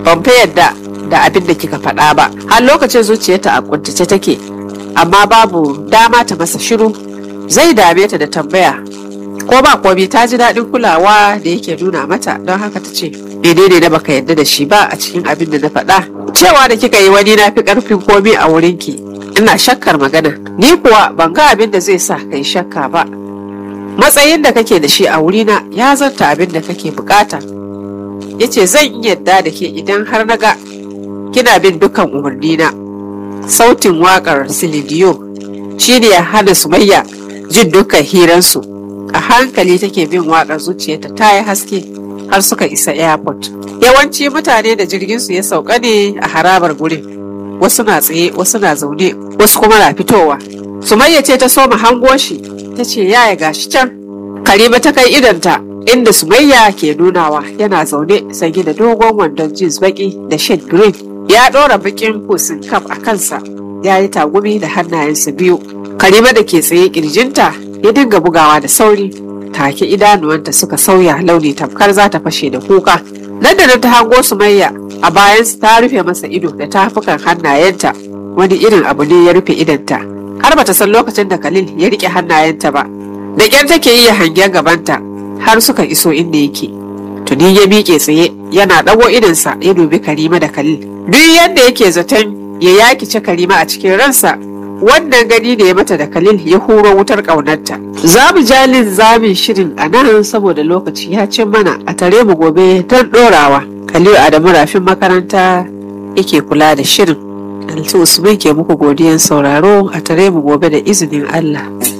ban fa yadda da abin da kika faɗa ba har lokacin zuciyarta a kuntace take amma babu dama ta masa shiru zai dame ta da tambaya ko ba komi ta ji daɗin kulawa da yake nuna mata don haka ta ce menene na baka yadda da shi ba a cikin abin da na faɗa cewa da kika yi wani na fi ƙarfin komi a wurinki ina shakkar magana ni kuwa ban ga abin da zai sa kai shakka ba matsayin da kake da shi a wurina ya zanta abin da kake bukata ya ce zan iya yadda da ke idan har na ga kina bin dukkan umarnina sautin waƙar silidiyo shi ne ya hana sumayya jin dukkan hiransu a hankali take bin waƙar zuciyarta ta yi haske har suka isa airport yawanci mutane da jirginsu ya sauka ne a harabar gurin wasu na tsaye wasu na zaune wasu kuma na fitowa sumayya ce ta soma hango shi ta ce yaya gashi can karima ta kai idanta inda sumayya ke nunawa yana zaune sanye da dogon wandon jeans baki da shade green ya ɗora bakin kusin kaf a kansa ya yi tagumi da hannayensa biyu karima da ke tsaye kirjinta ya dinga bugawa da sauri take idanuwanta suka sauya launi tamkar za ta fashe da kuka nan da nan ta hango sumayya a bayansu ta rufe masa ido da tafukan hannayenta wani irin abu ne ya rufe idanta har bata san lokacin da Khalil ya rike hannayenta ba da ƙyar take yi hangen gabanta har suka iso inda yake tuni ya miƙe tsaye yana ɗago idonsa ya dubi Karima da Khalil duk yadda yake zaton ya yakice Karima a cikin ransa wannan gani da ya mata da Khalil ya huro wutar ƙaunarta za mu jalin zamin shirin a nan saboda lokaci ya cin mana a tare mu gobe don ɗorawa Khalil Adamu rafin makaranta yake kula da shirin Altu Usman ke muku godiyan sauraro a tare mu gobe da izinin Allah.